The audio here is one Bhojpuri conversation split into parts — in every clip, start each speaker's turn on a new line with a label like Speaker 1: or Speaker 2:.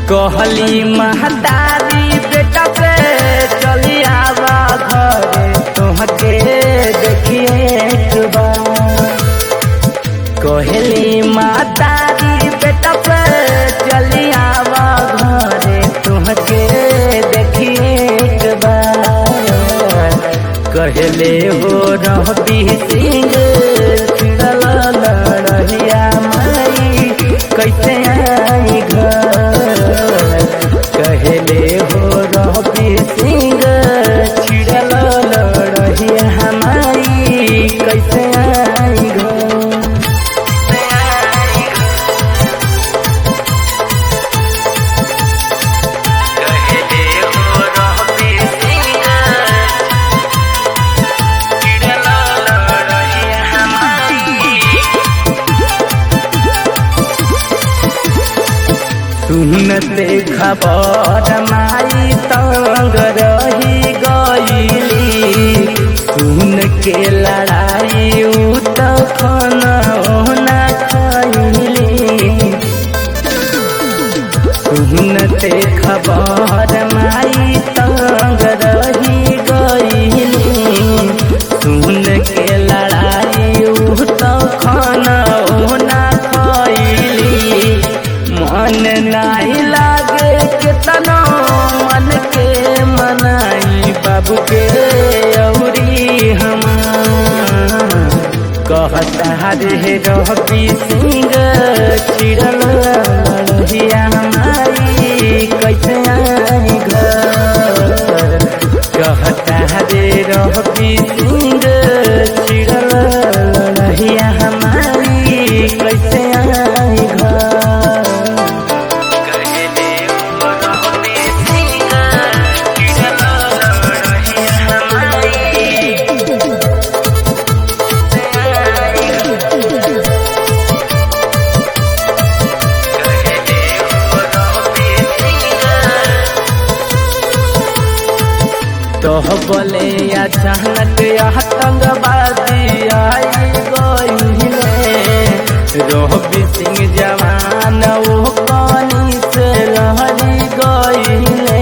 Speaker 1: कहली महतारी बेटा पे चली आवा घरे तुहके देखिए एक बार कहली महतारी बेटा पे चली आवा घरे तुहके देखिए एक बार कहले हो रहती सिंह चिड़ल लड़िया माई कैसे आई घर कहले हो रहती सिंह चिड़ल लड़िया माई कैसे आई घर कहले हो रहती सिंह चिड़ल लड़िया माई सुनते खबर माई तंग रही गईली सुन के लड़ाई उ तखन ओना खैली सुनते खबर माई तंग रही गईली सुन के लड़ाई उ तखन ओना खैली मन नहीं लागे केतनो मन के मनाई बाबू के औरी हम कहता रे रवि सिंह चिड़ल लड़िया हमारी कैसे आई घर कहता रे रवि सिंह चिड़ल लड़िया हमारी कैसे आई घर कहले हो रहती सिंह चिड़ल लड़िया हमारी तोह बोले अचानक आतंकवादी आई गईले रोहबी सिंह जवान वो पानी से लहरी गईले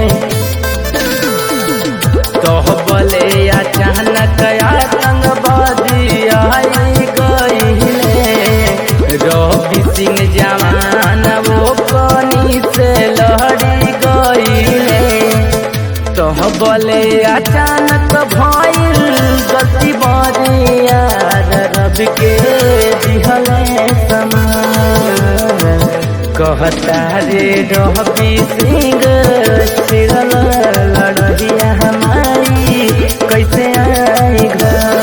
Speaker 1: तोह बोले अचानक आतंकवादी आई गईले रोहबी सिंह जवान वो पानी से लहरी गईले तोह बोले अचानक भइल गलती बरिया रब के दिहले समान कहता रे रवि सिंह चिड़ल लड़िया हमारी कैसे आई घर